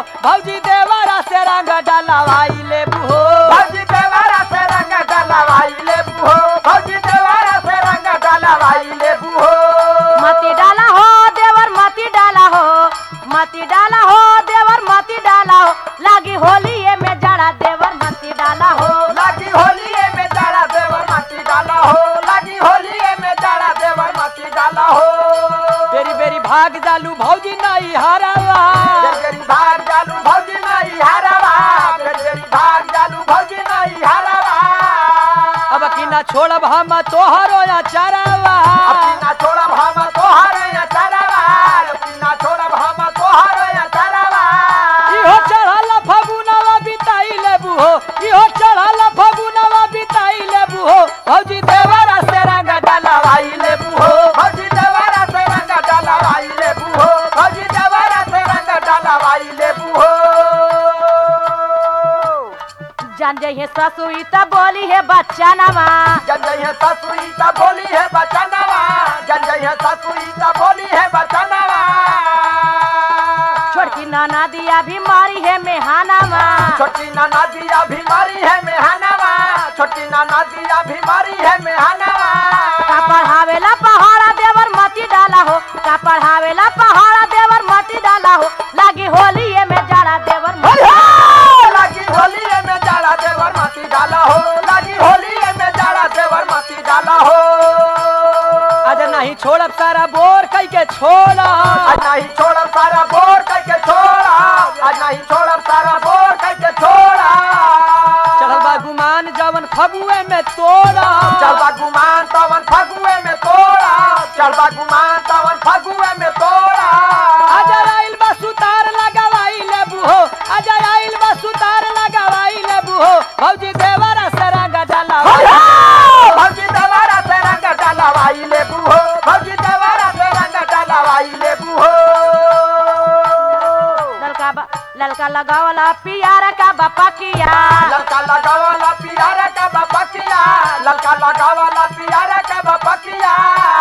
भौजी देवरा से रंग डलवाई लेबू हो भौजी देवारा से रंग डलवाई लेबू हो भौजी देवारा से रंग डलवाई लेबू हो मती डाला हो देवर मती डाला हो मती डाला हो देवर मती डाला हो लागी होली में जड़ा देवर मती डाला हो लागी होलिए में जाड़ा देवर माटी डाला हो लागी होलिए में जाड़ा देवर माटी डाला हो बेरी बेरी भाग जालू भौजी नहीं हरावा बेरी भाग जालू भौजी नहीं हारवा बेरी भाग जालू भौजी नहीं हारवा अब की ना छोड़ब हम तोहरो या चरावा अपनी ना छोड़ब हम तोहार या चरवा अपनी ना छोड़ब हम तोहार या चरवा इहो चढ़ल फगुनवा बिताई लेबू हो इहो चढ़ल फगुनवा बिताई लेबू हो भौजी देवरा से रंग डलवाई लेबू हो भौजी देवारा से रंग डलवाई लेबू हो भौजी देवारा से रंग डलवाई लेबू हो जान जइहे ससुई त बोली है बच्चा नवा जन जइहे ससुई ता बोली है बचनवा जन जइहे ससुई ता बोली है बचनवा छोटकी नाना दिया भी मारी है मेहानावा छोटी नाना दिया बीमारी है मेहनवा छोटी नाना दिया बीमारी है मेहनवा का पढ़ावेला पहाड़ा देवर मती डाला हो का पढ़ावेला पहाड़ा देवर मती डाला हो लागी होली में जड़ा देवर मती लागी होली में जाड़ा देवर माटी डाला हो लागी होली में जाड़ा देवर माटी डाला हो आज नहीं छोड़ब सारा बोर कई के छोड़ा आज नहीं छोड़ब सारा बोर करके छोड़ा आज नहीं छोड़ब सारा बोर करके छोड़ा चढ़ल बा गुमान जवन फगुए में तोड़ा चलबा गुमान तवन फगुए में तोड़ा चलबा गुमान तवन फगुए में तोड़ा आज आइल बा सुतार लगावाई लेबू हो आज आइल बा सुतार लगावाई लेबू हो भौजी देवरा से रंग डलवाई भौजी दवारा से रंग डलवाई लेबू हो भौजी दवारा से रंग डलवाई लेबू हो ललका बा- ललका लगावला पियारा का बापा किया ललका लगावला पियारा का बपकिया ललका लगावला पियारा का बपकिया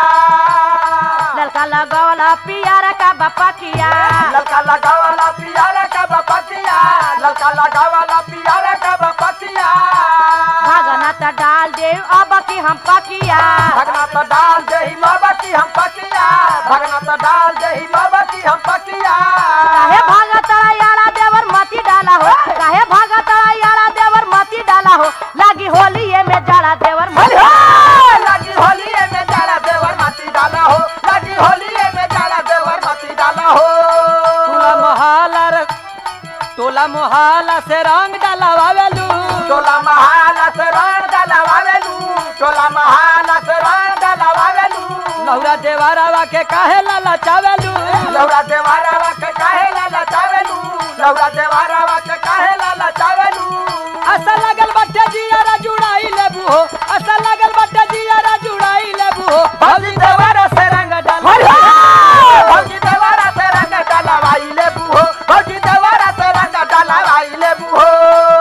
ललका लगावला पियारा का बापा किया ललका लगावला पियारा का बपकिया ललका लगावला पियारा का बपकिया भागना त डाल दे अब की हम पकिया भगना तो डाल दे ही बाबा की हम पकिया भगना तो डाल दे ही बाबा की हम पकिया काहे भागा तड़ा यारा देवर मती डाला हो काहे भागा तड़ा यारा देवर मती डाला हो लागी होली में जड़ा देवर मती लगी होलिए में जाड़ा देवर माटी डाला हो लगी होलिए में जाड़ा देवर माटी डाला हो टोला मोहल्ला रे टोला मोहल्ला से रंग डलवावेलू टोला महाला से रंग डलवावेलू टोला महाला से रंग डलवावेलू लौरा देवरावा के काहे लाला चावेलू लौरा देवारावा के काहे लाला चावेलू लौरा देवारावा के काहे लाला चावेलू असा लगल बट्टे जियारा जुड़ाई लेबू हो असा लगल बट्टे जियारा जुड़ाई लेबू हो भौजी देवरा से रंग डलवाई भौजी देवारा से रंग डलवाई लेबू हो भौजी देवारा से रंग डलवाई लेबू हो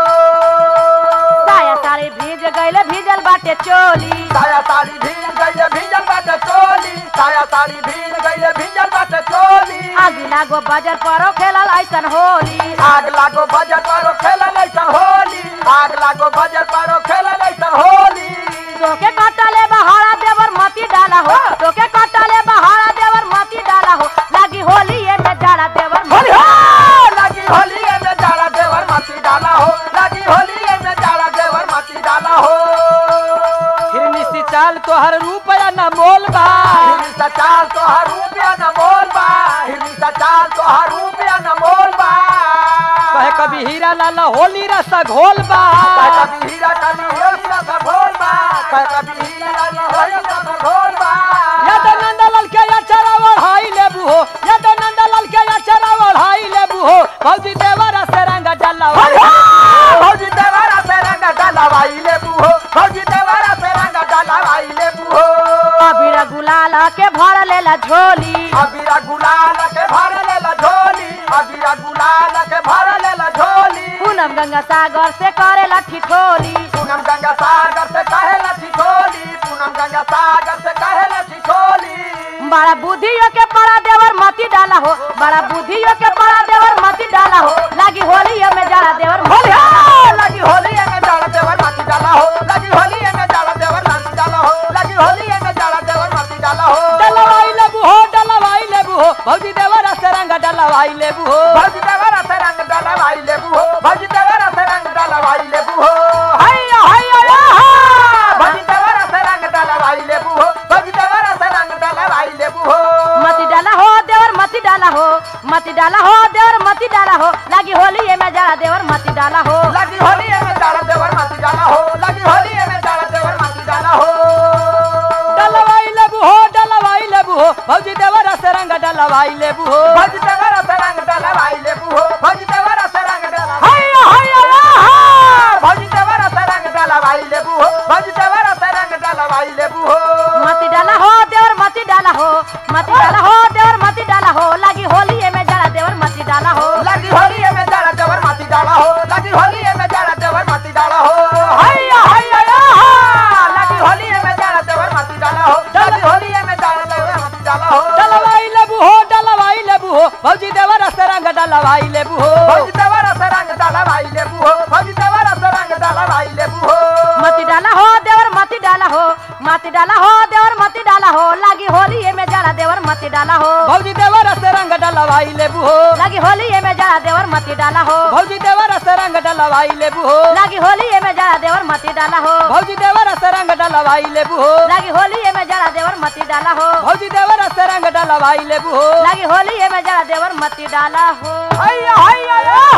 साया साड़ी भीज गईले भीजल बाटे चोली साया साड़ी भीज गईले भीजल बाटे चोली साया साड़ी भीज गईले भीजल बाटे चोली आगी लागो बजर परो खेलल ऐसन होली आग लागो बजर पारो खेलल ऐसन होली आग लागो बजर पारो खेलल ऐसन होली तोके कटले बहारा देवर मती डाला हो तोके कटले बहारा देवर मती डाला हो लागी होली में जड़ा देवर मती लगी होली में जाड़ा देवर माटी डाला हो लगी होली में जाड़ा देवर माटी डाला हो फिरनी सी चाल तोहर रूपया न मोल बा हिरनी सा चाल तो हर रुपया न मोल बा हिरनी सा चाल तो हर रुपया न मोल बा कहे कभी हीरा लाला होली रस घोल बा कह कभी हीरा कभी होली रस घोल बा कह कभी हीरा कभी होली रस घोल बा या तो नंदलाल के अचरा ओढ़ाई लेबू हो या तो नंदलाल के अचरा ओढ़ाई लेबू हो भौजी देवरा से रंग डलवाई भौजी देवारा से रंग डलवाई लेबू हो भौजी देवारा से रंग डलवाई लेबू हो अबीर गुलाल के भर लेला झोली अबीरा गुलाल के भर लेला झोली अबीरा गुलाल के भर लेला झोली पूनम गंगा सागर से करेला ठिठोली पूनम गंगा सागर से कहेला ठिठोली पूनम गंगा सागर से कहेला ठिठोली बड़ा बुद्धियों के पड़ा देवर मती डाला हो बड़ा बुद्धियों के पड़ा देवर मती डाला हो डलवाई लेबू हो भौजी देवरा से रंग डलवाई लेबू हो भौजी देवरा से रंग डलवाई लेबू हो हैया हैया या हा भौजी देवरा से रंग डलवाई लेबू हो भौजी देवरा से रंग डलवाई लेबू हो मती डाला हो देवर मती डाला हो मती डाला हो देवर मती डाला हो लागी होली ये में जरा देवर मती डाला हो लगी होली में डाला देवर माती डाला हो लगी होली में डाला देवर माती डाला हो डलवाई लेबू हो डलवाई लेबू हो भौजी देवरा से रंग डलवाई लेबू हो भौजी देवरा से रंग डलवाई लेबू हो भौजी देवरा से रंग डलवाई हैया हैया या हा भौजी देवरा से रंग डलवाई लेबू हो भौजी देवरा से रंग डलवाई लेबू हो मती डाला हो देवर मती डाला हो मती डाला हो देवर मती डाला हो लागी होली ये में जरा देवर मती डाला हो लगी होली में डाला देवर माती डाला हो लगी होली में डाला देवर माती डाला हो हैया हैया या हा लगी होली में डाला देवर माती डाला हो लगी होली में डाला देवर माती डाला हो डलवाई लेबू हो डलवाई लेबू हो भौजी देवरा से रंग डलवाई लेबू हो भौजी देवरा से रंग डलवाई लेबू हो भौजी देवरा से रंग डलवाई लेबू हो मती डाला हो देवर मती डाला हो मती डाला हो देवर मती डाला हो लागी होली ये में जरा देवर मती डाला हो भौजी देवरा से रंग डलवाई लेबू हो लागी होली ये में जरा देवर मती डाला हो भौजी देवरा से रंग डलवाई लेबू हो लागी होली ये में जरा देवर मती डाला हो भौजी देवरा से रंग डलवाई लेबू हो लागी होली ये में जरा देवर मती डाला हो भौजी देवरा से रंग डलवाई लेबू हो लागी होली ये में जरा देवर मती डाला हो हैया हैया या